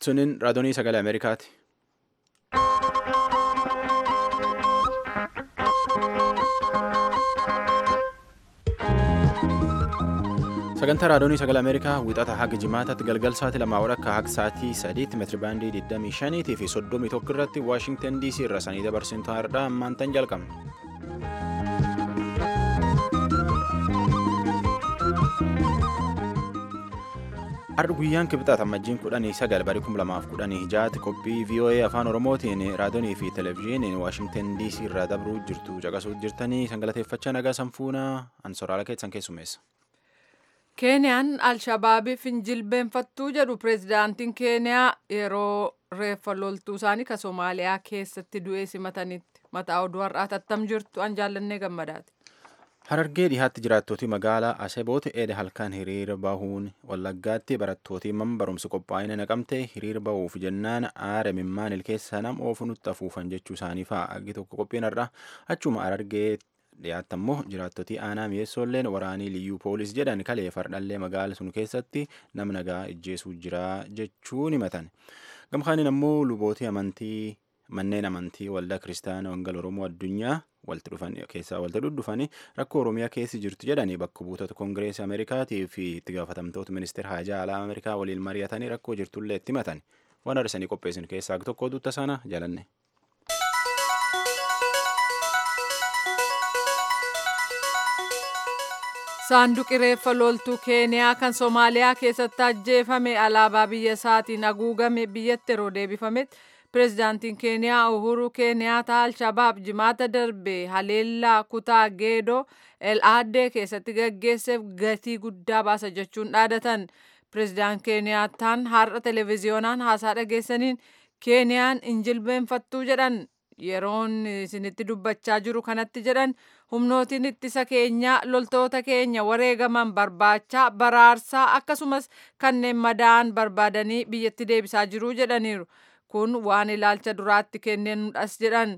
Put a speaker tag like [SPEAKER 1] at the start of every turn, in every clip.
[SPEAKER 1] Sunin raadiyoo sagalee Ameerikaati. Sagantaa raadiyoo sagalee Ameerikaa wixata haga jimaataatti galgal sa'aatii lamaa walakkaa haga sa'aatii sadiitti meetiri baandii 25 fi 31 irratti Waashingtan DC irra sanii dabarsin taa'aadha ammaan tan jalqabna. Har'a guyyaan kibxaata ammajjiin kudhanii sagal barii kum lamaaf kudhanii jaati qophii VOA afaan Oromootiin raadiyoonii fi televezyiiniin Waashingtan DC irraa dabruu jirtu caqasuu jirtanii sangalateeffachaa nagaa sanfuunaa ansoraala keessan keessummeessa.
[SPEAKER 2] Keeniyaan Alshabaabiif hin jilbeenfattuu jedhu pireezidaantiin Keeniyaa yeroo reeffa loltuu isaanii ka Somaaliyaa keessatti du'ee simatanitti mataa oduu har'aa tattam jirtu an jaallannee gammadaati.
[SPEAKER 1] Harargee dhihaatti jiraattootii magaalaa Asebooti eeda halkan hiriira bahuun wallaggaatti barattootii man barumsa qophaa'ina naqamte hiriira bahuuf jennaan aara mimmaan ilkeessa nam oofu nutti afuufan jechuu isaanii fa'a aggi tokko qophiin har'a achuma harargee dhiyaatti ammoo jiraattootii aanaa mi'eessoolleen waraanii liyyuu poolis jedhan kalee fardhallee magaala sun keessatti nama nagaa ijjeesuu jira jechuun himatan gamkaaniin ammoo lubootii amantii manneen amantii waldaa kiristaanaa wangeela oromoo addunyaa walitti dhufan keessaa walitti dhudhufanii rakkoo oromiyaa keessa jirtu jedhanii bakka buutota koongireesii ameerikaatii fi itti gaafatamtoota ministeera haajaa alaa ameerikaa waliin mari'atanii rakkoo jirtullee itti himatan waan arsanii qopheessin keessaa tokko duuta sana jaalanne.
[SPEAKER 2] Saanduqi reeffa loltuu Keeniyaa kan Somaaliyaa keessatti ajjeefame alaabaa biyya isaatiin haguugame biyyatti yeroo deebifametti pireezidaantiin Keeniyaa Uhuru Keeniyaata Alshabaab jimaata darbe haleellaa kutaa Geedoo El Aadee keessatti gaggeesseef gatii guddaa baasa jechuun dhaadatan. Pireezidaant Keeniyaataan har'a televezyiyoonaan haasaa dhageessaniin Keeniyaan hin jilbeenfattuu jedhan yeroon isinitti dubbachaa jiru kanatti jedhan humnootiin ittisa keenya loltoota keenya wareegaman barbaachaa baraarsaa akkasumas kanneen madaa'an barbaadanii biyyatti deebisaa jiru jedhaniiru. kun waan ilaalcha duraatti kennenuudhas jedhan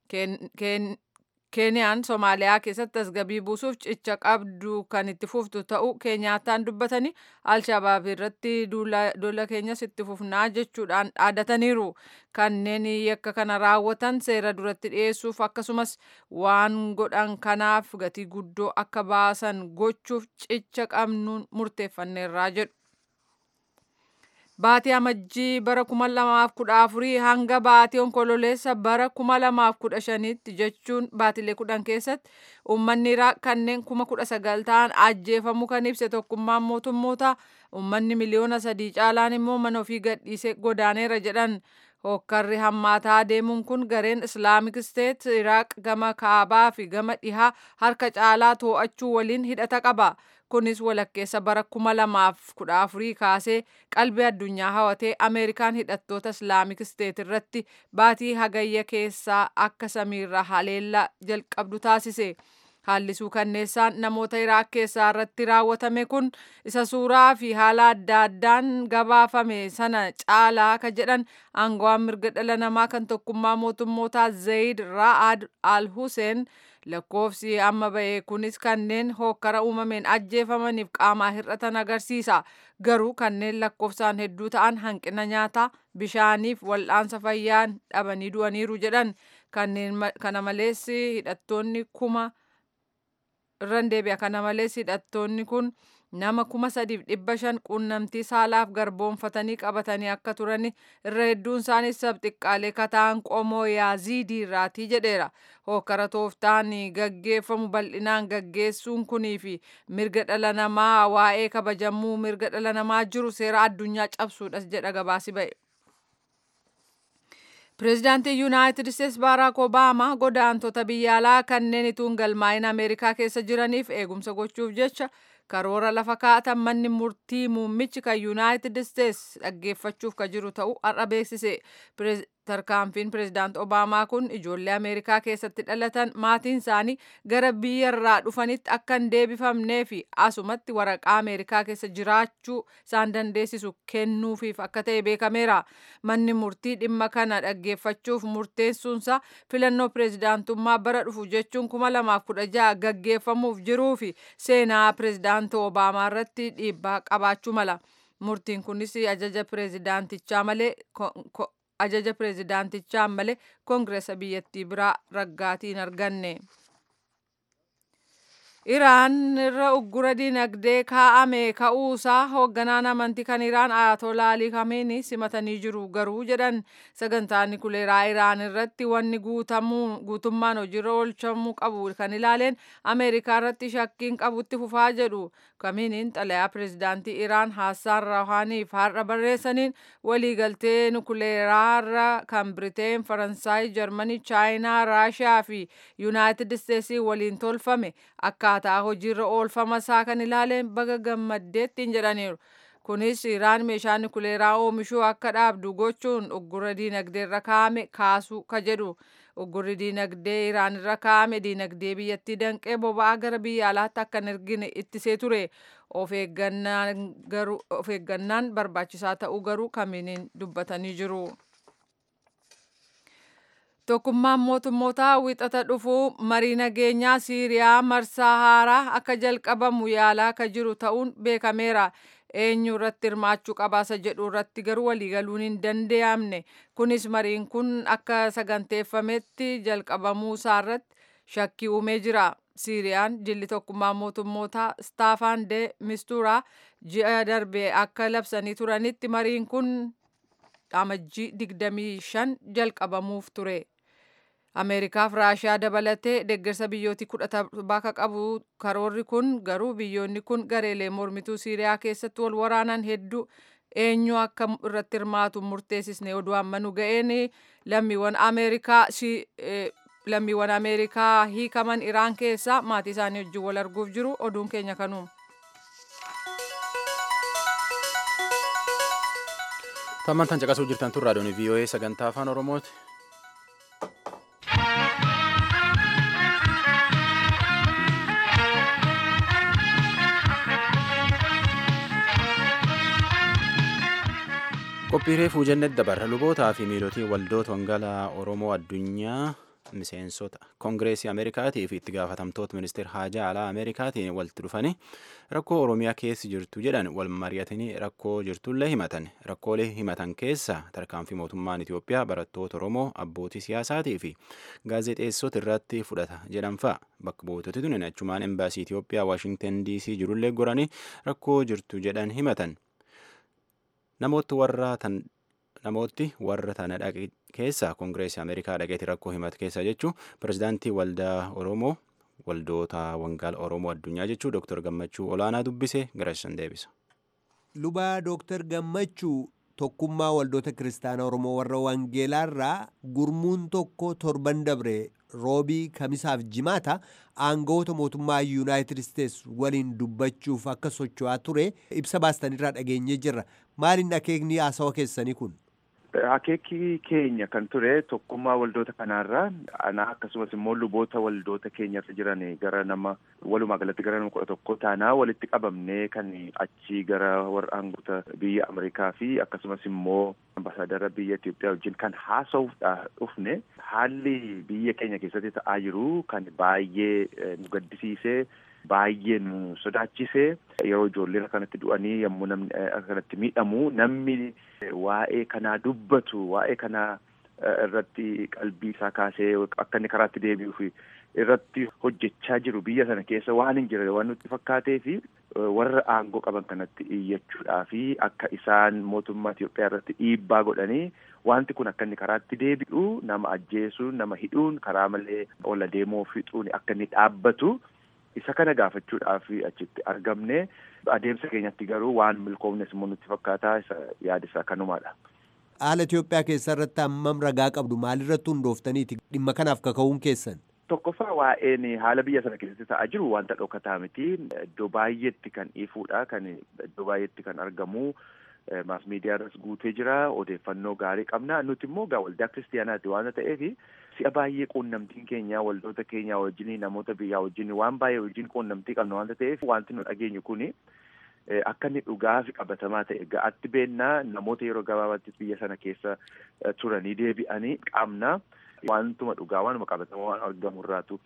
[SPEAKER 2] keeniyaan soomaaliyaa keessatti tasgabii buusuuf cicha qabdu kan itti fuftu ta'uu keenyaataan dubbatanii alshabaab irratti duula keenyas itti fufnaa jechuudhaan dhaadataniiru kanneen yakka kana raawwatan seera duratti dhiyeessuuf akkasumas waan godhan kanaaf gatii guddoo akka baasan gochuuf cicha qabnuun murteeffanneerraa jedhu. Baatii amajjii bara kuma lamaaf kudha afurii hanga baatii onkololeessa bara kuma lamaaf kudha shanitti jechuun baatilee kudhan keessatti uummanni Iraaq kanneen kuma kudha sagal ta'an ajjeefamuu kan ibse tokkummaan mootummoota uummanni miliyoona sadii caalaan immoo mana ofii gadhiisee godaaneera jedhan. Hokkarri hammaataa deemuun kun gareen Islaamik Steet Iraaq gama kaabaa fi gama dhihaa harka caalaa to'achuu waliin hidhata qaba. Kunis walakkeessa bara kuma lamaaf kudha afurii kaasee qalbii addunyaa hawatee Ameerikaan hidhattoota Islaamik Steet irratti baatii hagayya keessaa akka samiirra haleellaa jalqabdu taasise. Haallisuu kanneessaan namoota Iraaq keessaa irratti raawwatame kun isa suuraa fi haala adda addaan gabaafame sana caalaa ka jedhan aangawaan mirga dhala namaa kan tokkummaa mootummootaa Zayid Ra'ad Al Hussein lakkoofsi amma ba'e kunis kanneen hokkara uumameen ajjeefamaniif qaamaa hir'atan agarsiisa. Garuu kanneen lakkoofsaan hedduu ta'an hanqina nyaataa bishaaniif wal'aansa fayyaan dhabanii du'aniiru jedhan kanneen kana malees hidhattoonni kuma irran deebi'a kana malees hidhattoonni kun nama kuma sadiif dhibba shan quunnamtii saalaaf garboonfatanii qabatanii akka turan irra hedduun isaanii sabxiqqaalee kataan qomoo yaaziidii irraatii jedheera hokkara tooftaan gaggeeffamu bal'inaan gaggeessuun kunii fi mirga dhala namaa waa'ee kabajamuu mirga dhala namaa jiru seera addunyaa cabsuudhas jedha gabaasi ba'e. Pireezidaantii Yuunaayitid Isteets Baaraak Obaamaa godaantota biyya alaa kanneen ituun galmaa'in Ameerikaa keessa jiraniif eegumsa gochuuf jecha karoora lafa kaa'atan manni murtii muummichi kan Yuunaayitid Isteets dhaggeeffachuuf ka jiru ta'uu har'a beeksise. Tarkaanfiin pireezidaant Obaamaa kun ijoollee Ameerikaa keessatti dhalatan maatiin isaanii gara biyyarraa dhufanitti akka hin deebifamnee fi asumatti waraqaa Ameerikaa keessa jiraachuu isaan dandeessisu kennuufiif akka ta'e beekameera. Manni murtii dhimma kana dhaggeeffachuuf murteessuunsa filannoo pireezidaantummaa bara dhufu jechuun kuma lamaaf kudha jaha gaggeeffamuuf jiruu fi seenaa pireezidaantii Obaamaa irratti dhiibbaa qabaachuu mala. Murtiin kunis ajaja pireezidaantichaa malee ajaja pireezidaantichaa malee koongireesa biyyattii biraa raggaatii hin arganne. Iraan irra uggura dinagdee kaa'ame ka'uusaa hoogganaan amantii kan Iraan Ayatollah Ali Khamenei simatanii jiru garuu jedhan sagantaan nukuleeraa Iraan irratti wanni guutummaan hojiirra oolchamuu qabu kan ilaaleen Ameerikaa irratti shakkiin qabutti fufaa jedhu Khameneiin xalayaa pireezidaantii Iraan Haasaan Rawhaaniif har'a barreessaniin waliigaltee nukuleeraarra kan Biriteen, Faransaay, Jarmanii, Chaayinaa, Raashiyaa fi Yuunaayitid Isteetsii waliin tolfame akkaataa hojiirra oolfama isaa kan ilaaleen baga gammaddeettiin jedhaniiru. Kunis Iraan meeshaa nukuleeraa oomishuu akka dhaabdu gochuun uggura diinagdee irra kaa'ame kaasuu ka jedhu. Uggurri diinagdee Iraan irra kaa'ame diinagdee biyyattii danqee boba'aa gara biyya alaatti akka hin ergine ittisee ture. Of eeggannaan barbaachisaa ta'uu garuu Khameneiin dubbatanii jiru. Tokkummaan mootummootaa wixata dhufuu marii nageenyaa Siiriyaa marsaa haaraa akka jalqabamu yaalaa akka jiru ta'uun beekameera. Eenyu irratti hirmaachuu qabaasa jedhu irratti garuu waliigaluun hin danda'amne. Kunis mariin kun akka saganteeffametti jalqabamuu isaarratti shakkii uumee jira. Siiriyaan jilli tokkummaa mootummootaa Staafaan de Mistuuraa ji'a darbe akka labsanii turanitti mariin kun amajjii 25 jalqabamuuf ture. Ameerikaaf Raashiyaa dabalatee deeggarsa biyyootii kudha bakka qabu karoorri kun garuu biyyoonni kun gareelee mormituu Siiriyaa keessatti wal waraanan hedduu eenyu akka irratti hirmaatu murteessisne oduu amma nu ga'een lammiiwwan Ameerikaa lammiiwwan Ameerikaa hiikaman Iraan keessaa maatii isaanii wajjin wal arguuf jiru oduun keenya kanuma.
[SPEAKER 1] Tammantan caqasuu jirtan tun raadiyoon VOA sagantaa afaan Oromooti. qophiilee fuujannet dabarra lubootaa fi miilotii waldoota wangeelaa oromoo addunyaa miseensota koongireesii ameerikaatii fi itti gaafatamtoota ministeera haajaa alaa ameerikaatiin walitti dhufanii rakkoo oromiyaa keessa jirtu jedhan wal mari'atanii rakkoo jirtullee himatan rakkoolee himatan keessa tarkaanfii mootummaan itiyoophiyaa barattoota oromoo abbootii siyaasaatii fi gaazexeessota irratti fudhata jedhan fa'a bakka buutoti tun achumaan embaasii itiyoophiyaa waashingtan diisii jirullee goranii rakkoo jirtu jedhan himatan. namooti warra tan namooti warra tana dhaqe keessa koongireesii ameerikaa dhaqeeti rakkoo himate keessa jechuu pirezidaantii waldaa oromoo waldoota wangeela oromoo addunyaa jechuu dooktar gammachuu olaanaa dubbise garasisan deebisa.
[SPEAKER 3] lubaa dooktar gammachuu tokkummaa waldoota kiristaanaa oromoo warra wangeelaarraa gurmuun tokko torban dabre roobii kamisaaf jimaata aangawoota mootummaa yuunaayitid isteets waliin dubbachuuf akka socho'aa ture ibsa baastanirraa dhageenyee jirra maaliin akeekni haasawa keessanii kun
[SPEAKER 4] Akeekii keenya kan ture tokkummaa waldoota kanaarraa anaa akkasumas immoo luboota waldoota keenyarra jiran gara nama walumaa galatti gara nama kudha tokko taanaa walitti qabamnee kan achii gara warra aangoota biyya Ameerikaa fi akkasumas immoo ambaasaadara biyya Itoophiyaa wajjin kan haasa'uudhaaf dhufne haalli biyya keenya keessatti ta'aa jiru kan baay'ee nu gaddisiisee baay'ee nu sodaachisee yeroo ijoolleen akkanatti du'anii yommuu namni akkanatti miidhamu namni waa'ee kanaa dubbatu waa'ee kanaa irratti qalbii isaa kaasee akka inni karaatti deebi'uuf irratti hojjechaa jiru biyya sana keessa waan hin jirre waan nutti fakkaatee fi warra aangoo qaban kanatti iyyachuudhaa fi akka isaan mootummaa Itoophiyaa irratti dhiibbaa godhanii wanti kun akka inni karaatti deebi'u nama ajjeesuun nama hidhuun karaa malee ola deemoo fixuun akka inni dhaabbatu isa kana gaafachuudhaaf achitti argamne adeemsa keenyatti garuu waan milkoomnes immoo nutti fakkaataa isa yaadisaa kanumaadha.
[SPEAKER 3] Haala Itoophiyaa keessa irratti hammam ragaa qabdu maalirratti hundooftaniiti dhimma kanaaf kaka'uun keessan?
[SPEAKER 4] Tokkoffaa waa'een haala biyya sana keessatti ta'aa jiru wanta dhokataa miti. Iddoo baay'eetti kan ifuudha. Kan iddoo baay'eetti kan argamu. Maas miidiyaarras guutee jira. Odeeffannoo gaarii qabna. Nuti immoo gaa waldaa kiristiyaanaati waan ta'eef si'a baay'ee quunnamtiin keenya waldoota keenya wajjin namoota biyyaa wajjin waan baay'ee wajjin quunnamtii qabna waan ta'eef wanti nu dhageenyu kuni akka inni dhugaa fi qabatamaa ta'e ga'atti beennaa namoota yeroo gabaabaatti biyya sana keessa turanii deebi'anii qabna. Wantuma dhugaa waanuma qabatamaa waan argamu irraatu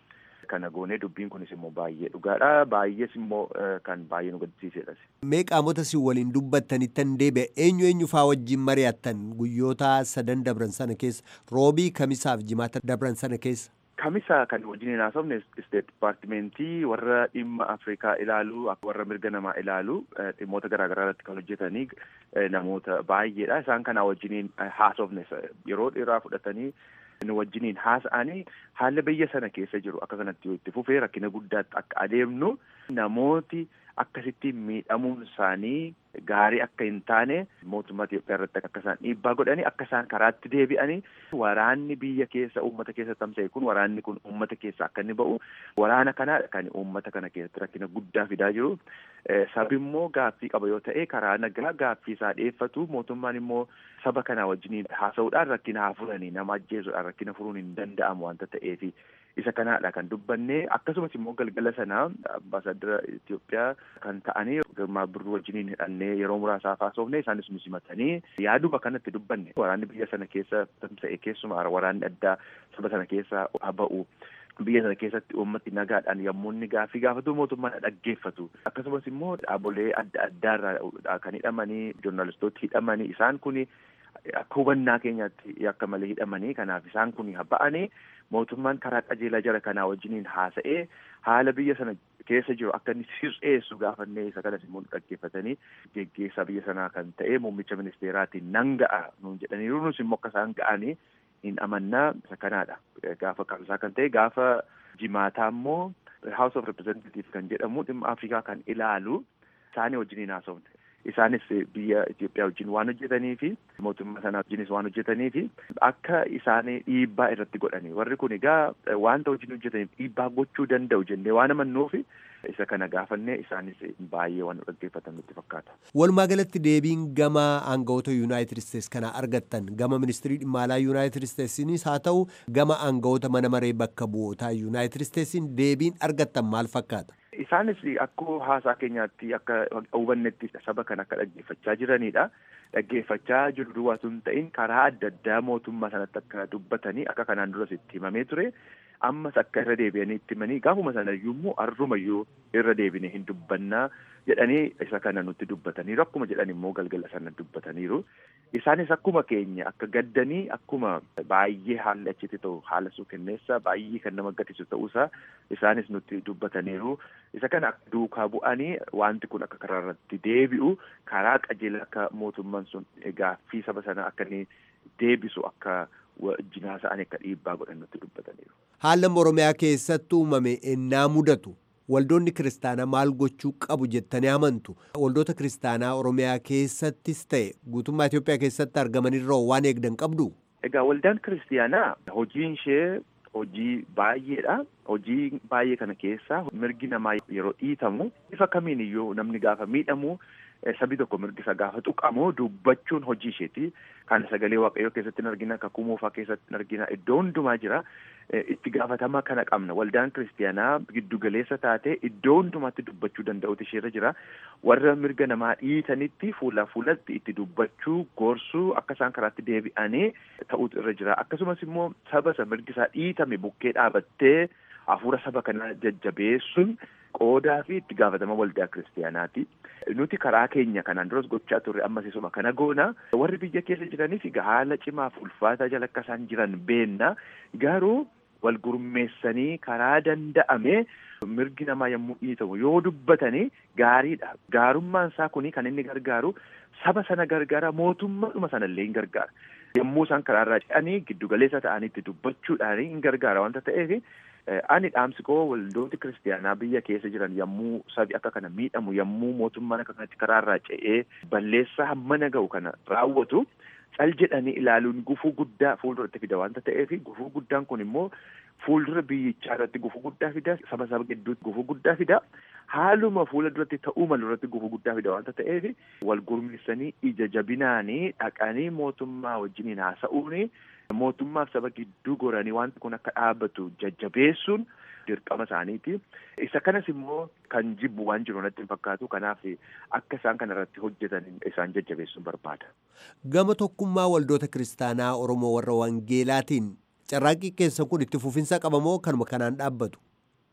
[SPEAKER 4] kana goonee dubbiin kunis immoo baay'ee dhugaadha baay'ees immoo kan baay'ee nu gaddisiisedhas.
[SPEAKER 3] Mee qaamota si waliin dubbattaniittan deebi'e eenyu eenyu faa wajjin mari'attan guyyoota sadan dabran sana keessa roobii kamisaaf jimaata dabran sana keessa.
[SPEAKER 4] Kamisa kan wajjin haasofne isteet dipaartimentii warra dhimma Afrikaa ilaalu warra mirga namaa ilaalu dhimmoota garaagaraa irratti kan hojjetanii namoota baay'eedha. Isaan kana wajjiniin haasofne yeroo dheeraa fudhatanii nu wajjiniin haasa'anii haala biyya sana keessa jiru akka kanatti yoo itti fufee rakkina guddaatti akka adeemnu namooti akkasitti miidhamuun isaanii gaarii akka hin taane mootummaa Itoophiyaa irratti akka isaan dhiibbaa godhanii akka isaan karaatti deebi'anii waraanni biyya keessa uummata keessa tamsa'e kun waraanni kun uummata keessa akka inni ba'u waraana kana kan uummata kana keessatti rakkina guddaa fidaa jiru sabi immoo gaaffii qaba yoo ta'e karaa nagaa gaaffii isaa dhiyeeffatu mootummaan immoo saba kana wajjiniin haasa'uudhaan rakkina haa furanii nama ajjeesuudhaan rakkina furuun hin danda'amu wanta ta'eefi isa kanaadha kan dubbanne akkasumas immoo galgala sanaa ambaasaadara Itoophiyaa kan ta'anii girmaa birruu wajjiniin hidhannee yeroo muraasaaf haasofne isaanis nu simatanii yaaduma kanatti dubbanne waraanni biyya sana keessa tamsa'e keessumaa waraanni addaa saba sana keessa ba'u biyya sana keessatti uummati nagaadhaan yommuu inni gaaffii gaafatu mootummaan dhaggeeffatu akkasumas immoo dhaabolee adda addaarraa kan hidhamanii joornaalistooti hidhamanii isaan kuni akka hubannaa keenyaatti akka malee hidhamanii kanaaf isaan kun ba'anii mootummaan karaa qajeelaa jara kanaa wajjiniin haasa'ee haala biyya sana keessa jiru akka inni sirreessu gaafannee isa kanas immoo dhaggeeffatanii geggeessaa biyya sanaa kan ta'e muummicha ministeeraatiin nan ga'a nuun jedhaniiru nus immoo akka isaan ga'anii hin amannaa isa kanaadha gaafa qabsaa kan ta'e gaafa jimaataa immoo House of Representative kan jedhamu dhimma Afrikaa kan ilaalu isaanii wajjiniin haasofne. Isaanis biyya Itoophiyaa wajjin waan hojjetanii fi mootummaa sana wajjinis waan hojjetanii fi akka isaanii dhiibbaa irratti godhani. Warri kun egaa wanta wajjin hojjetaniif dhiibbaa gochuu danda'u jennee waan amannuuf isa kana gaafannee isaanis baay'ee waan dhaggeeffatan nutti fakkaata.
[SPEAKER 3] Walumaa galatti deebiin gama aangawoota Yuunaayitid Isteets kana argattan gama ministirii dhimma alaa Yuunaayitid Isteetsinis haa ta'u gama aangawoota mana maree bakka bu'ootaa Yuunaayitid Isteetsiin deebiin argattan maal fakkaata?
[SPEAKER 4] Isaanis akkuma haasaa keenyaatti akka hubannetti saba kan akka dhaggeeffachaa jiranidha. Dhaggeeffachaa jiru duwwaatu hin ta'in karaa adda addaa mootummaa sanatti akka dubbatanii akka kanaan duras itti himamee ture. Ammas akka irra deebi'anii itti himanii gaafuma sanayyuu immoo arrumayyuu irra deebine hin dubbannaa jedhanii isa kana nutti dubbataniiru. Akkuma jedhan immoo galgala sana dubbataniiru. Isaanis akkuma keenya akka gaddanii akkuma baay'ee haalli achitti ta'u haala suukenneessaa baay'ee kan nama gaddisiisu ta'uusaa isaanis nutti dubbataniiru. Isa kana duukaa bu'anii wanti kun akka karaa irratti deebi'u karaa qajeela akka mootummaan sun gaaffii saba sanaa akka inni deebisu akka wajjin haasa'anii akka dhiibbaa godhan nutti dubbataniiru.
[SPEAKER 3] Haala Oromiyaa keessatti uumame ennaa mudatu waldoonni kiristaanaa maal gochuu qabu jettanii amantu waldoota kiristaanaa Oromiyaa keessattis ta'e guutummaa Itoophiyaa keessatti argamanirra waan eegdan qabdu.
[SPEAKER 4] Egaa waldaan kiristaanaa hojiin ishee hojii baay'eedha. Hojii baay'ee kana keessaa mirgi namaa yeroo dhiitamu bifa kamiin iyyuu namni gaafa miidhamu sabi tokko mirgi isa gaafa tuqamu dubbachuun hojii isheeti. Kana sagalee waaqayyoo keessatti hin argina, kakuu moofaa keessatti hin argina, iddoo hundumaa jira. Itti gaafatama kana qabna. Waldaan kiristaanaa giddugaleessa taate iddoo hundumaatti dubbachuu danda'utu isheerra jira. Warra mirga namaa dhiitanitti fuula fuulatti itti dubbachuu, gorsuu akka isaan karaatti deebi'anii ta'utu irra jira. Akkasumas immoo saba isa mirgi isaa dhiitame bukkee dhaabattee hafuura saba kanaa jajjabeessuun qoodaa fi itti gaafatama waldaa kiristaanaati. Nuti karaa keenya kanaan duras gochaa turre ammas isuma kana goona. Warri biyya keessa jiraniif haala cimaaf ulfaataa jala akka isaan jiran beenna. Garuu wal gurmeessanii karaa danda'ame mirgi namaa yommuu dhiitamu yoo dubbatanii gaariidha. Gaarummaan isaa kuni kan inni gargaaru saba sana gargaara mootummaadhuma sanallee hin gargaara. Yommuu isaan karaarraa ce'anii giddugaleessa ta'anii itti dubbachuudhaan hin gargaara wanta ta'eef ani dhaamsi koo waldooti kiristaanaa biyya keessa jiran yommuu sabi akka kana miidhamu yommuu mootummaan akka kanatti karaarraa ce'ee balleessaa hammana ga'u kana raawwatu cal jedhanii ilaaluun gufuu guddaa fuulduratti fida wanta ta'eef gufuu guddaan kun immoo fuuldura biyyichaa irratti gufuu guddaa fida saba saba gidduutti gufuu guddaa fida haaluma fuula duratti ta'uu malu irratti gufuu guddaa fida wanta ta'eef wal gurmeessanii ija jabinaanii dhaqanii mootummaa wajjiniin haasa'uuni mootummaaf saba gidduu goranii wanti kun akka dhaabbatu jajjabeessuun dirqama isaaniiti. Isa kanas immoo kan jibbu waan jiru natti hin fakkaatu. Kanaaf akka isaan kana irratti hojjetan isaan jajjabeessuun barbaada.
[SPEAKER 3] Gama tokkummaa waldoota kiristaanaa Oromoo warra Wangeelaatiin carraaqqii keessan kun itti fufinsa qabamoo kanuma kanaan dhaabbatu?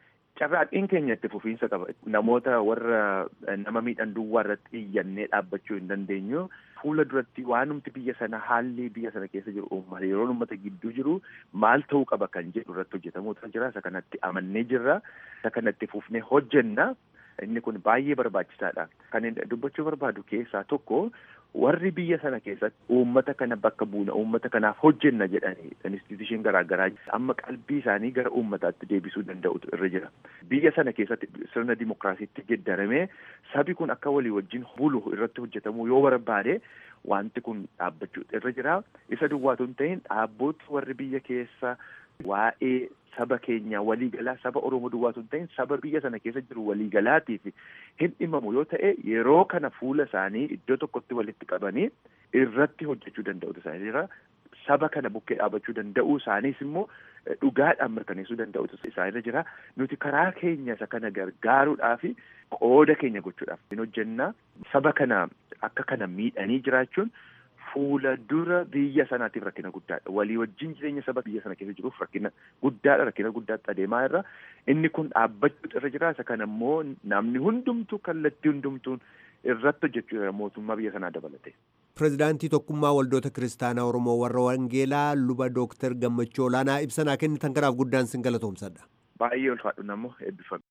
[SPEAKER 4] carraadhiin keenya itti fufiinsa qaba. Namoota warra nama miidhan duwwaa irratti iyyannee dhaabbachuu hin dandeenyu. Fuula duratti waanumti biyya sana haalli biyya sana keessa jiru uummata yeroo uummata gidduu jiru maal ta'uu qaba kan jedhu irratti hojjetamuutu jira. Isa kanatti amannee jirra. Isa kanatti fufnee hojjenna. Inni kun baay'ee barbaachisaadha. Kan dubbachuu barbaadu keessaa tokko warri biyya sana keessatti uummata kana bakka buuna uummata kanaaf hojjenna jedhanii instituushiin garaagaraa amma qalbii isaanii gara uummataatti deebisuu danda'utu irra jira. Biyya sana keessatti sirna dimokiraasiitti geddaramee sabi kun akka walii wajjin bulu irratti hojjetamuu yoo barbaade wanti kun dhaabbachuu irra jira. Isa duwwaatu hin ta'in dhaabbooti warri biyya keessa waa'ee saba keenya waliigalaa saba Oromoo duwwaatu hin ta'in saba biyya sana keessa jiru waliigalaatiif hin dhimamu yoo ta'e yeroo kana fuula isaanii iddoo tokkotti walitti qabanii irratti hojjechuu danda'utu isaanii jira. Saba kana bukkee dhaabachuu danda'uu isaaniis immoo dhugaadhaan mirkaneessuu danda'utu isaanirra jira. Nuti karaa keenya isa kana gargaaruudhaaf qooda keenya gochuudhaaf hin hojjenna. Saba kana akka kana miidhanii jiraachuun fuula dura biyya sanaatiif rakkina guddaadha. Walii wajjin jireenya saba biyya sana keessa jiruuf rakkina guddaadha. Rakkina guddaatti adeemaa irra. Inni kun dhaabbachuutu irra jira. Isa kana immoo namni hundumtuu kallattii hundumtuun irratti hojjechuu jira mootummaa biyya sanaa dabalate.
[SPEAKER 3] Pireezidaantii Tokkummaa Waldoota Kiristaanaa Oromoo warra Wangeelaa luba Dooktar Gammachuu Olaanaa ibsanaa kennitan kanaaf guddaan sin galatoomsadha.
[SPEAKER 4] Baay'ee ulfaadhu namoo eebbifame.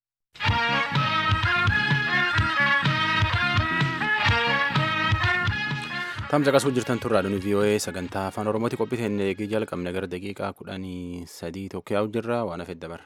[SPEAKER 1] Tamsa qasuu jirtan turraa dhuni VOA sagantaa afaan Oromooti qophiiteen eegii jalqabne gara daqiiqaa kudhanii sadii tokko yaa'u jirra waan hafe dabarra.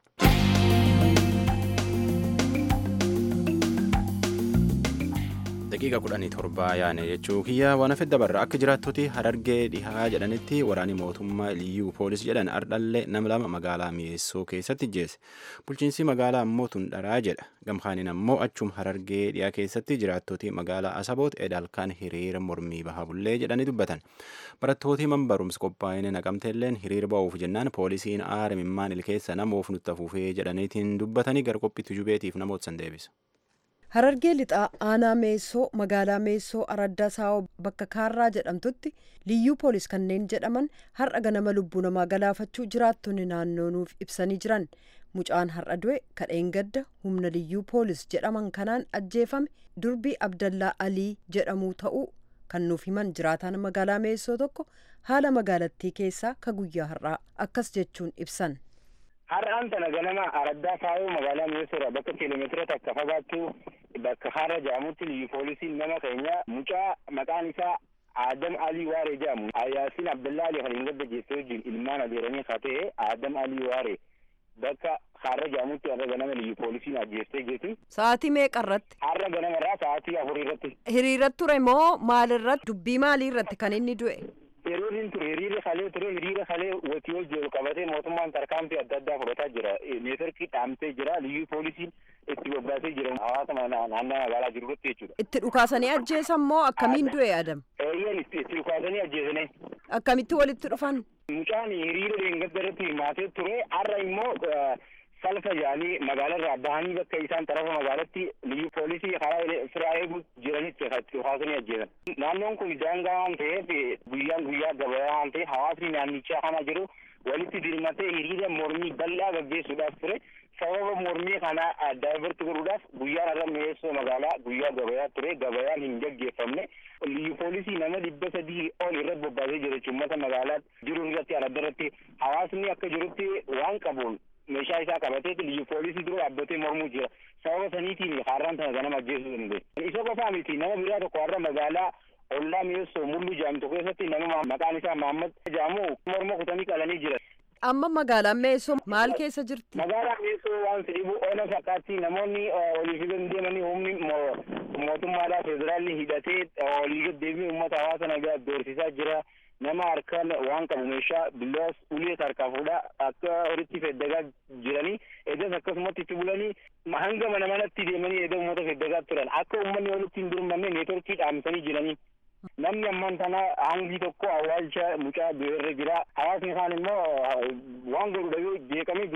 [SPEAKER 1] daqiiqa kudhanii torbaa yaane jechuu kiyya waan hafe dabarra akka jiraattoti harargee dhihaa jedhanitti waraani mootummaa liyyuu poolis jedhan ardhallee nama lama magaalaa mi'eessoo keessatti jeesse bulchiinsi magaalaa ammoo tun dharaa jedha gamkaaniin ammoo achum harargee dhiyaa keessatti jiraattoti magaalaa asaboot edaalkaan hiriira mormii baha bullee jedhanii dubbatan barattooti man barumsa qophaa'ine naqamteelleen hiriira ba'uuf jennaan poolisiin aara mimmaan ilkeessa namoof nutti afuufee jedhaniitiin dubbatanii gara qophiitti jubeetiif namoota san deebisa.
[SPEAKER 5] Harargee lixaa aanaa meessoo magaalaa meessoo araddaa saawoo bakka kaarraa jedhamtutti liyyuu poolis kanneen jedhaman har'a ganama lubbuu namaa galaafachuu jiraattonni naannoo nuuf ibsanii jiran mucaan har'a du'e kadheen gadda humna liyyuu poolis jedhaman kanaan ajjeefame durbii abdallaa alii jedhamuu ta'uu kan nuuf himan jiraataan magaalaa meessoo tokko haala magaalattii keessaa ka guyyaa har'aa akkas jechuun ibsan.
[SPEAKER 6] Har'aan tana ganama araddaa saawoo magaalaa mi'eessoodha bakka kiiloomeetira takka fagaattu bakka har'a jedhamutti liyyu poolisiin nama keenya mucaa maqaan isaa Adam Alii Waaree jedhamu Ayyaasiin Abdallaa Alii kan hin gadda jeessee wajjin ilmaan adeeranii haa ta'e Adam Alii Waaree bakka har'a jedhamutti har'a ganama liyyu poolisiin ajjeestee jeeti.
[SPEAKER 5] Sa'aatii meeqa irratti?
[SPEAKER 6] Har'a ganama irraa sa'aatii afurii irratti.
[SPEAKER 5] Hiriira ture moo maalirratti dubbii maalii irratti kan inni du'e?
[SPEAKER 6] Yeroo inni ture hiriira kalee ture hiriira kalee watii ol jiru qabatee mootummaan tarkaanfii adda addaa fudhataa jira. Neetworkii dhaamtee jira. Liyyuu poolisiin itti bobbaasee jira. Hawaasa naannoo magaalaa jiru irratti jechuudha.
[SPEAKER 5] Itti dhukaasanii ajjeesan moo akkamiin du'e Adam?
[SPEAKER 6] Eeyyan itti dhukaasanii ajjeesanii.
[SPEAKER 5] Akkamitti walitti dhufan?
[SPEAKER 6] Mucaan hiriira deengada irratti hirmaatee ture. Har'a immoo salfa jedhanii magaalarraa bahanii bakka isaan tarafa magaalatti liyyu poolisii karaa firaa eeguu jiranitti dhukaasanii ajjeesan. Naannoon kun daangaa waan ta'eef guyyaan guyyaa gabayaa waan ta'eef hawaasni naannichaa kana jiru walitti dirmatee hiriira mormii bal'aa gaggeessuudhaaf ture. Sababa mormii kana daayivarti godhuudhaaf guyyaan irra mi'eessoo magaalaa guyyaa gabayaa ture gabayaan hin gaggeeffamne. Liyyu poolisii nama dhibba sadii ol irratti bobbaasee jira jechuun uummata magaalaa jiru irratti aradda irratti hawaasni akka jirutti waan qabuun meeshaa isaa qabateeti liyyu poolisii dura dhaabbatee mormuu jira. Sababa saniitiin har'aan tana ganama ajjeesuu danda'e. Isa qofaa miti nama biraa tokko har'a magaalaa ollaa mi'eessoo mulluu jedhamtu keessatti nama maqaan isaa Mahammad jedhamu morma kutanii qalanii jira.
[SPEAKER 5] Amma magaalaan Meessoo maal keessa jirti?
[SPEAKER 6] Magaalaan Meessoo waan dhibu ona fakkaatti namoonni olii fi deemanii humni mootummaadhaa federaalli hidhatee olii gad deemee uummata hawaasa nagaa doorsisaa jira. nama harkaan waan qabu meeshaa billaas ulee harkaa fuudhaa akka horitti feddagaa jiranii eegas akkasumatti itti bulanii hanga mana manatti deemanii eega uummata feddagaa turan akka uummanni walitti hin durmanne neetworkii dhaamsanii jiranii. Namni amman tana hangi tokko awwaalcha mucaa irra jira. Hawaasni kaan immoo waan godhu dhabee jeeqamee jira.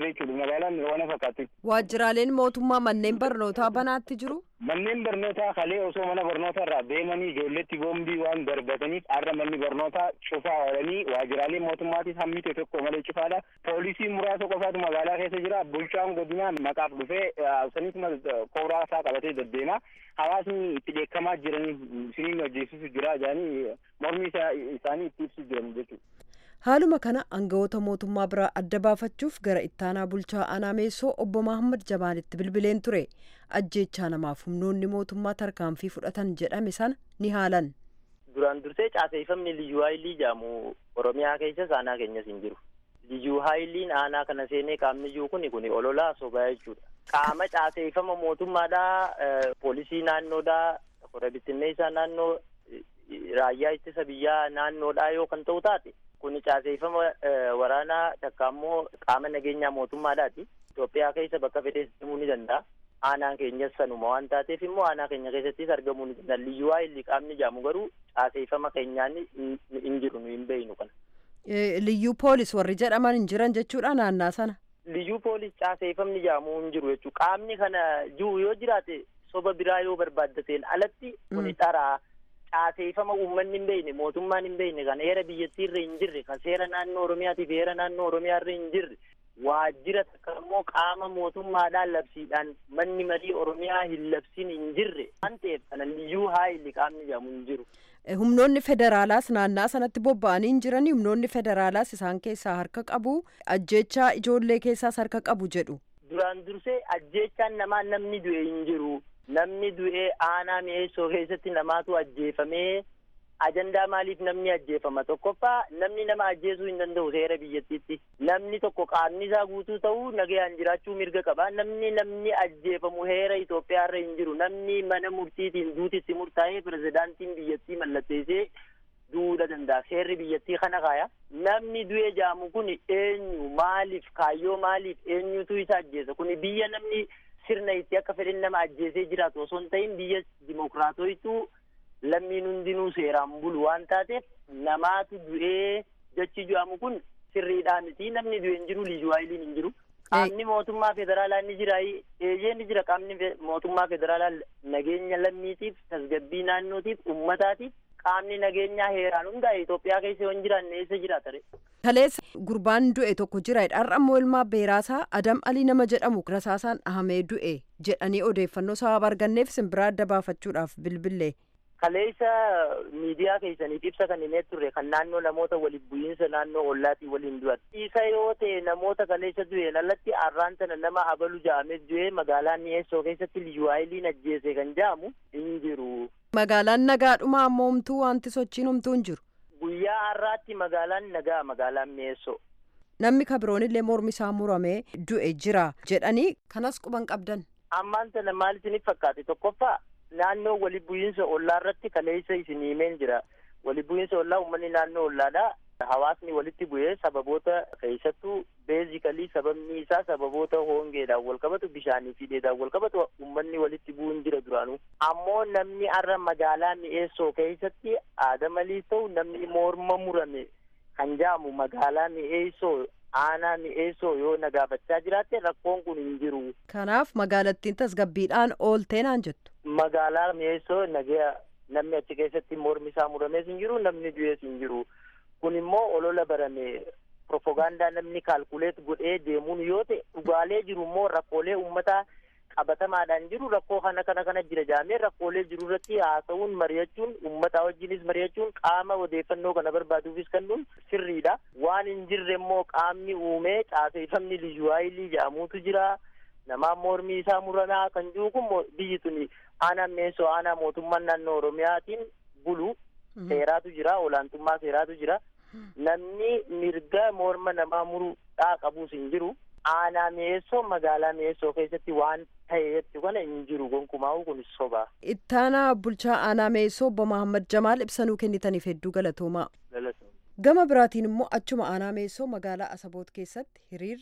[SPEAKER 6] ture jechuudha magaalaan waan fakkaatti.
[SPEAKER 5] Waajjiraaleen mootummaa manneen barnootaa banaatti jiru.
[SPEAKER 6] Manneen barnootaa kalee osoo mana barnootaa irraa deemanii ijoolletti boombii waan darbataniif har'a manni barnootaa cufaa oolanii waajjiraaleen mootummaatis hammite tokko malee cufaadha. Poolisii muraasa qofaatu magaalaa keessa jira. Bulchaan godinaa maqaaf dhufee saniituma kooraa isaa qabatee deddeema. Hawaasni itti dheekkamaa jiranii siniin hojjeessisu jira jedhanii mormii isaanii itti ibsu jiran jechuudha.
[SPEAKER 5] Haaluma kana aangawoota mootummaa biraa adda baafachuuf gara ittaanaa bulchaa aanaa meessoo obbo Mahammad Jamaalitti bilbileen ture. Ajjeechaa namaaf humnoonni mootummaa tarkaanfii fudhatan jedhame sana ni haalan.
[SPEAKER 7] Duraan dursee caaseeffamni liyyuu haayilii jedhamu Oromiyaa keessas aanaa keenyas hin jiru. Liyyuu haayiliin aanaa kana seenee qaamni jiru kuni kuni ololaa sobaa jechuudha. Qaama caaseeffama mootummaadhaa, poolisii naannoodhaa, hora bittinneessaa naannoo, raayyaa ittisa biyyaa naannoodhaa yoo kan ta'u taate kun caaseeffama waraanaa takka ammoo qaama nageenyaa mootummaadhaati. Itoophiyaa keessa bakka fedhees deemuu ni danda'a. Aanaan keenyas sanuma waan taateef immoo aanaa keenya keessattis argamuu ni danda'a. Liyyuu haayilii qaamni jedhamu garuu caaseeffama keenyaan hin jiru nu hin beeynu kana.
[SPEAKER 5] Liyyuu poolis warri jedhaman hin jiran jechuudha naannaa sana.
[SPEAKER 7] Liyyuu poolis caaseeffamni jedhamu hin jiru jechuudha. Qaamni kana jiru yoo jiraate soba biraa yoo barbaaddateen alatti kuni dharaa. caaseeffama uummanni hin beekne mootummaan hin beekne kan heera biyyattii irra hin jirre kan seera naannoo oromiyaatiif heera naannoo oromiyaa irra hin jirre waajjira takka immoo qaama mootummaadhaan labsiidhaan manni marii oromiyaa hin labsin hin jirre waan ta'eef kana liyyuu haayilii qaamni jedhamu hin jiru.
[SPEAKER 5] Humnoonni federaalaas naannaa sanatti bobba'anii hin jirani humnoonni federaalaas isaan keessaa harka qabu ajjeechaa ijoollee keessaas harka qabu jedhu.
[SPEAKER 7] Duraan dursee ajjeechaan namaa namni du'e hin jiru. namni du'ee aanaa mi'eessoo keessatti namaatu ajjeefamee ajandaa maaliif namni ajjeefama tokkoffaa namni nama ajjeesuu hin danda'u seera biyyattiitti namni tokko qaamni isaa guutuu ta'uu nagayaan jiraachuu mirga qaba namni namni ajjeefamu heera Itoophiyaa irra hin jiru namni mana murtiitiin duutitti murtaa'ee pirezidaantiin biyyattii mallatteessee duudha danda'a seerri biyyattii kana kaaya namni du'ee jaamu kun eenyu maaliif kaayyoo maaliif eenyutu isa ajjeesa kun biyya namni sirna itti akka fedhin nama ajjeesee jiraatu osoo hin ta'in biyya dimokiraatoitu lammiin hundinuu seeraan bulu waan taateef namaatu du'ee jechi jedhamu kun sirriidhaa miti namni du'e hin jiru liyyuu haayiliin hin jiru. Qaamni mootummaa federaalaa ni jira eeyyee ni jira qaamni mootummaa federaalaa nageenya lammiitiif tasgabbii naannootiif uummataatiif qaamni nageenyaa heeraan hundaa'e Itoophiyaa keessa yoo hin jiraanne eessa jiraata
[SPEAKER 5] Kaleessa gurbaan du'e tokko jira. Har'a immoo ilmaa beeraasaa Adam Alii nama jedhamu rasaasaan dhahamee du'e jedhanii odeeffannoo sababa arganneef simbiraa adda baafachuudhaaf bilbille.
[SPEAKER 7] Kaleessa miidiyaa keessaniif ibsa kan himee turre kan naannoo namoota waliif bu'iinsa naannoo ollaatii waliin du'an. Isa yoo ta'e namoota kaleessa du'een alatti arraan sana nama abalu ja'amee du'ee magaalaa mi'eessoo keessatti liyyuu haayiliin ajjeese kan ja'amu hin jiru.
[SPEAKER 5] Magaalaan nagaadhuma ammoo homtuu wanti sochiin homtuu hin jiru.
[SPEAKER 7] Guyyaa har'aatti magaalaan nagaa magaalaan mi'eessoo.
[SPEAKER 5] Namni kabiroon illee mormi isaa muramee du'e jira jedhanii kanas quban qabdan.
[SPEAKER 7] Ammaan sana maal isiniif fakkaate tokkoffaa naannoo waliif bu'iinsa ollaa irratti kaleessa isin himeen jira. Waliif bu'iinsa ollaa uummanni naannoo ollaadha. Hawaasni walitti bu'ee sababoota keessattuu beezikalii sababni isaa sababoota hongeedhaan wal qabatu bishaanii fi dheedhaan wal qabatu uummanni walitti bu'uun jira duraanuu. Ammoo namni har'a magaalaa mi'eessoo keessatti aadamaliis ta'u namni morma murame kan jaamu magaalaa mi'eessoo aanaa mi'eessoo yoo nagaafachaa jiraatte rakkoon kun hin jiru.
[SPEAKER 5] Kanaaf magaalattiin tasgabbiidhaan ooltee naan jettu.
[SPEAKER 7] Magaalaa mi'eessoo nagaa namni achi keessatti mormi isaa muramees hin jiru namni du'ees hin jiru. kun immoo olola barame propagaandaa namni kaalkuleet godhee deemuun yoo ta'e dhugaalee jiru immoo rakkoolee uummataa qabatamaadhaan jiru rakkoo kana kana kana jira jaamee rakkoolee jiru irratti haasa'uun mari'achuun uummataa wajjinis mari'achuun qaama odeeffannoo kana barbaaduufis kennuun sirriidha waan hin jirre immoo qaamni uumee caaseeffamni liyyuu haayilii jedhamuutu jira namaa mormii isaa muramaa kan jiru kun biyyi tuni aanaa mi'eessoo aanaa mootummaan naannoo oromiyaatiin bulu seeraatu jira olaantummaa seeraatu jira namni mirga morma namaa muruudhaa qabuus hin jiru aanaa mi'eessoo magaalaa mi'eessoo keessatti waan ta'eetti kana hin jiru gonkumaa'u kun soba.
[SPEAKER 5] Ittaanaa bulchaa aanaa mi'eessoo obbo Mahammad Jamaal ibsanuu kennitaniif hedduu galatoomaa. Gama biraatiin immoo achuma aanaa mi'eessoo magaalaa Asaboot keessatti hiriirri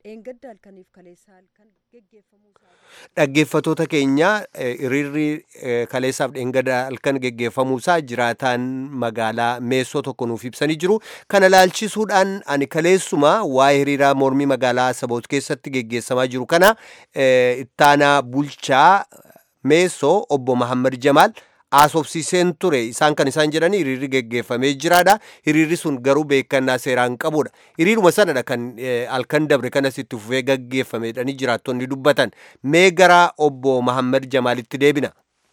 [SPEAKER 5] dheengadda halkaniif kaleessaa halkan geggeeffamuu isaa
[SPEAKER 3] Dhaggeeffatoota keenya eh, hiriirri eh, kaleessaaf dheengadda halkan geggeeffamuusaa jiraataan magaalaa meessoo tokko nuuf ibsanii jiru. Kana laalchisuudhaan ani kaleessuma waa'ee hiriiraa mormii magaalaa Asaboot keessatti geggeessamaa jiru kana eh, ittaanaa bulchaa meessoo obbo Mahammad Jamaal haasofsiiseen ture isaan kan isaan jedhanii hiriirri geggeeffamee jiraadha hiriirri sun garuu beekannaa seeraan qabudha hiriiruma sanadha kan eh, halkan dabre kanas itti fufee geggeeffamedhanii jiraattonni dubbatan mee gara obbo Mahammad Jamaalitti deebina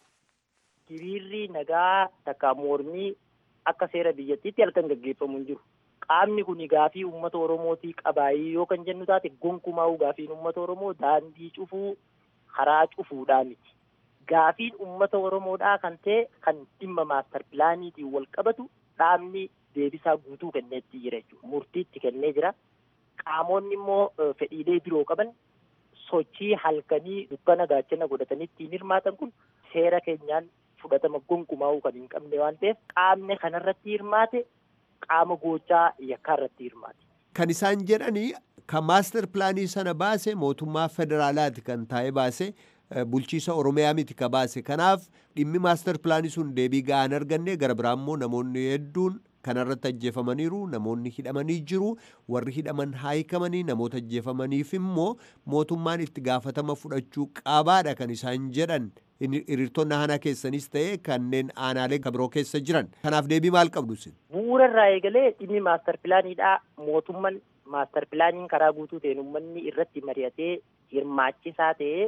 [SPEAKER 7] hiriirri nagaa takka mormii akka seera biyyattiitti halkan gaggeeffamu hin jiru. Qaamni kun gaafii uummata Oromootii qabaayii yoo kan jennu taate gonkumaa'uu gaafiin uummata Oromoo daandii cufuu karaa cufuudhaa miti. Gaafiin uummata Oromoodhaa kan ta'e kan dhimma maastar pilaaniitiin wal qabatu dhaabni deebisaa guutuu kenneetti jira jechuudha. Murtiitti kennee jira. Qaamonni immoo eh, fedhiilee biroo qaban sochii halkanii dukkana gaachana godhatanii ittiin hirmaatan kun seera keenyaan fudhatama gonkumaa'uu kan hin qabne waan ta'eef qaamni kanarratti hirmaate qaama gochaa yakkaa irratti hirmaate.
[SPEAKER 3] kan isaan jedhanii kan maaster pilaanii sana baase mootummaa federaalaati kan taa'ee baase eh, bulchiisa oromiyaa miti ka baase kanaaf dhimmi maaster pilaanii sun deebii ga'aa hin arganne gara biraa immoo namoonni hedduun kanarratti ajjeefamaniiru namoonni hidhamanii jiru warri hidhaman haayikamanii namoota ajjeefamaniif immoo mootummaan itti gaafatama fudhachuu qabaadha kan isaan jedhan Hiri- hiriirtonni aanaa keessanis ta'e kanneen aanaalee kabiroo keessa jiran kanaaf deebii maal qabdu isin
[SPEAKER 7] Bu'uura irraa eegalee dhimmi maastar pilaaniidhaa mootummaan maastar pilaaniin karaa guutuu ta'een uummanni irratti mari'atee hirmaachisaa ta'ee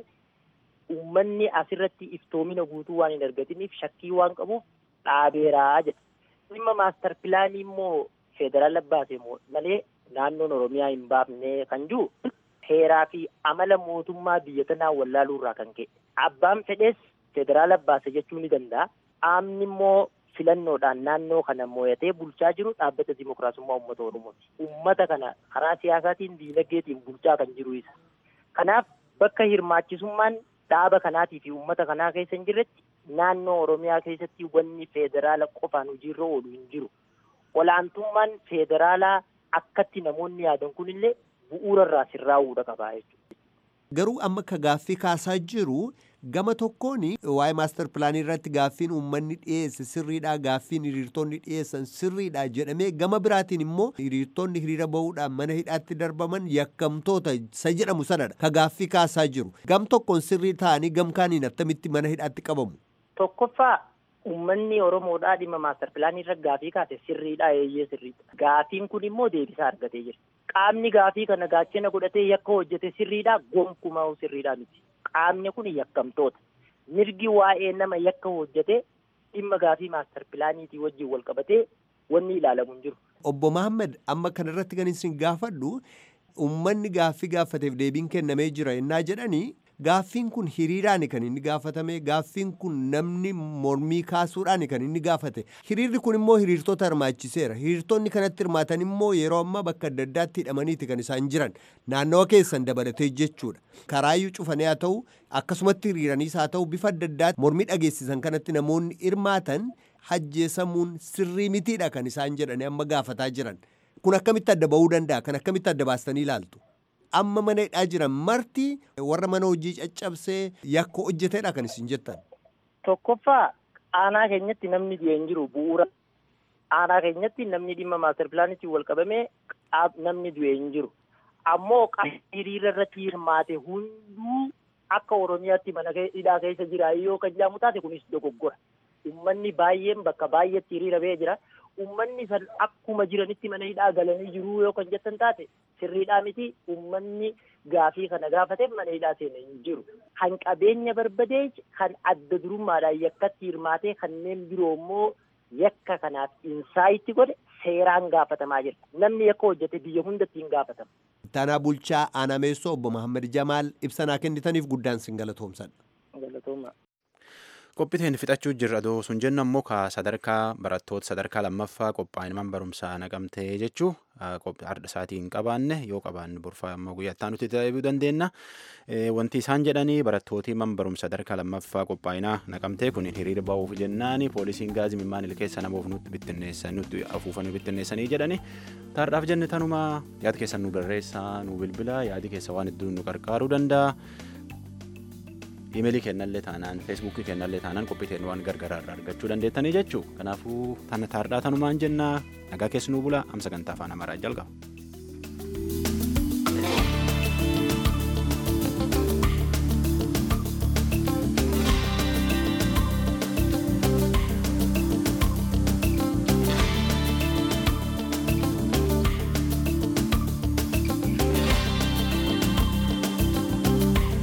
[SPEAKER 7] uummanni asirratti iftoomina guutuu waan hin argatiniif shakkii waan qabuuf dhaabeeraa jedha. Dhimma maastar pilaanii immoo federaala baase moo malee naannoon Oromiyaa hin baafne kan jiru heeraa fi amala mootummaa biyya kanaa wallaaluu irraa kan ka'e. Abbaan fedhees federaala baase jechuu ni danda'a. Qaamni immoo filannoodhaan naannoo kana mo'atee bulchaa jiru dhaabbata dimokiraasummaa uummata Oromooti. Uummata kana karaa siyaasaatiin diinagdeetiin bulchaa kan jiru isa. Kanaaf bakka hirmaachisummaan dhaaba kanaatii fi uummata kanaa keessa hin jirretti naannoo Oromiyaa keessatti wanni federaala qofaan hojiirra oolu hin jiru. Olaantummaan federaalaa akkatti namoonni yaadan kunillee bu'uura irraa sirraa'uudha qabaa jechuudha.
[SPEAKER 3] Garuu amma ka gaaffii kaasaa jiru gama tokkoon waa'ee maaster pilaanii irratti gaaffiin uummanni dhiyeesse sirriidha gaaffiin hiriirtonni dhiyeessan sirriidha jedhamee gama biraatiin immoo hiriirtonni hiriira bahuudhaan mana hidhaatti darbaman yakkamtoota isa jedhamu sanadha ka gaaffii kaasaa jiru gam tokkoon sirrii ta'anii gam kaaniin attamitti mana hidhaatti qabamu.
[SPEAKER 7] Tokkoffaa uummanni Oromoodhaa dhimma maastar pilaanii irra gaafii kaase sirriidha eeyyee sirriidha. Gaafiin kun immoo deebisaa argatee jira. Qaamni gaafii kana gaachana godhatee yakka hojjete sirriidha gonkumaa sirriidha miti. Qaamni kun yakkamtoota. Mirgi waa'ee nama yakka hojjete dhimma gaafii maastar pilaaniitii wajjin wal qabatee wanni ilaalamu hin jiru.
[SPEAKER 3] Obbo Mahammad amma kanarratti kan isin gaafadhu uummanni gaaffii gaafateef deebiin kennamee jira innaa jedhanii gaaffiin kun hiriiraan kan inni gaafatame gaaffiin kun namni mormii kaasuudhaan kan inni gaafate hiriirri kun immoo hiriirtota hirmaachiseera hiriirtonni kanatti hirmaatan immoo yeroo ammaa bakka adda addaatti hidhamaniiti kan isaan jiran naannawa keessan dabalatee jechuudha karaayyuu cufanii haa ta'u akkasumatti hiriiraniis haa ta'u bifa adda addaatti mormii dhageessisan kanatti namoonni hirmaatan hajjeesamuun sirrii mitiidha kan isaan jedhanii amma gaafataa jiran kun akkamitti adda ba'uu danda'a kan akkamitti adda baastanii ilaaltu. amma mana hidhaa jiran marti warra mana hojii caccabsee yakka hojjetedha kan isin jettan.
[SPEAKER 7] Tokkoffaa aanaa keenyatti namni du'e hin jiru bu'uura. Aanaa keenyatti namni dhimma maastar pilaanitti wal qabamee namni du'e hin jiru. Ammoo hiriira irratti hirmaate hunduu akka Oromiyaatti mana hidhaa keessa jira yoo kan jedhamu taate kunis dogoggora. Uummanni baay'een bakka baay'eetti hiriira ba'ee jira. Uummanni san akkuma jiranitti mana hidhaa galanii jiru yoo kan jettan taate sirriidhaa miti uummanni gaafii kana gaafateef mana hidhaa seenee hin jiru. Kan qabeenya barbadee kan adda durummaadhaan yakkatti hirmaatee kanneen biroo immoo yakka kanaaf insaayitti godhe seeraan gaafatamaa jira. Namni yakka hojjete biyya hundatti hin gaafatama.
[SPEAKER 3] Taanaa Bulchaa Aanameessoo obbo Mahammad Jamaal ibsanaa kennitaniif guddaan sin galatoomsadha.
[SPEAKER 7] Galatooma.
[SPEAKER 1] qophiiteen fixachuu jirra adoo sun jennu ammoo ka sadarkaa barattoota sadarkaa lammaffaa qophaa'inman barumsaa naqamtee jechuu har'a isaatii hin qabaanne yoo qabaanne borfaa ammoo guyyaattaa nuti ta'uu dandeenya. Wanti isaan jedhanii barattooti man barumsa sadarkaa lammaffaa qophaa'inaa naqamtee kun hiriira ba'uuf jennaan poolisiin gaazii mimmaan keessa namoof nutti bittinneessan nutti afuufanii bittinneessanii jedhani. Taardhaaf jenne tanuma yaada keessan nu barreessaa nu bilbila yaadi keessa waan hedduu nu qarqaaruu danda'a. imeelii kennallee taanaan feesbuukii kennallee taanaan qophiiteen waan gargaraa irraa argachuu dandeettanii jechuu kanaafuu tana taardhaa tanumaan jennaa nagaa keessi nuu bula amma sagantaa afaan amaaraa jalqaba.